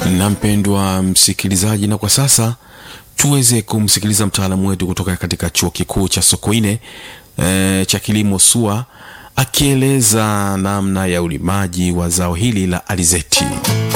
na mpendwa msikilizaji, na kwa sasa tuweze kumsikiliza mtaalamu wetu kutoka katika chuo kikuu cha Sokoine e, cha kilimo SUA akieleza namna ya ulimaji wa zao hili la alizeti.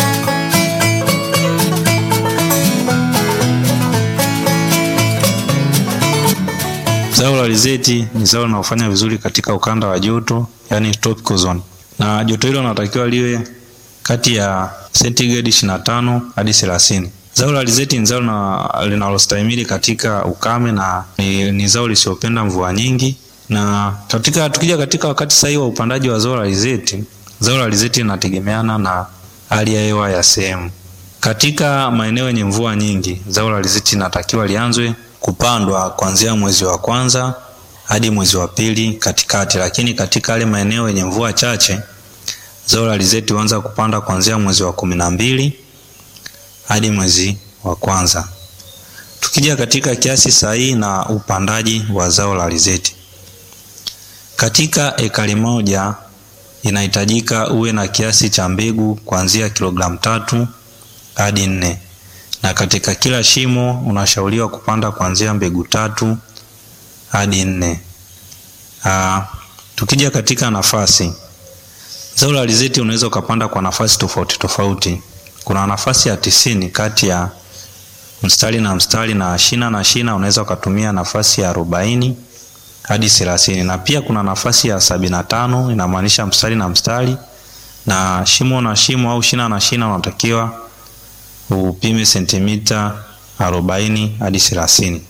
Zao la alizeti ni zao linalofanya vizuri katika ukanda wa joto, yani tropical zone, na joto hilo linatakiwa liwe kati ya sentigredi 25 hadi 30. Zao la alizeti ni zao linalostahimili katika ukame na ni, ni zao lisiopenda mvua nyingi. Na katika tukija katika wakati sahihi wa upandaji wa zao la alizeti, zao la alizeti linategemeana na hali ya hewa ya sehemu. Katika maeneo yenye mvua nyingi, zao la alizeti linatakiwa lianzwe kupandwa kuanzia mwezi wa kwanza hadi mwezi wa pili katikati, lakini katika yale maeneo yenye mvua chache zao la alizeti huanza kupanda kuanzia mwezi wa kumi na mbili hadi mwezi wa kwanza. Tukija katika kiasi sahihi na upandaji wa zao la alizeti, katika ekari moja inahitajika uwe na kiasi cha mbegu kuanzia kilogramu tatu hadi nne na katika kila shimo unashauriwa kupanda kuanzia mbegu tatu hadi nne. Aa, tukija katika nafasi, zao la alizeti unaweza ukapanda kwa nafasi tofauti tofauti. Kuna nafasi ya tisini kati ya mstari na mstari, na shina na shina unaweza ukatumia nafasi ya arobaini hadi thelathini, na pia kuna nafasi ya sabini na tano inamaanisha mstari na mstari, na shimo na shimo au shina na shina unatakiwa upime sentimita arobaini hadi thelathini.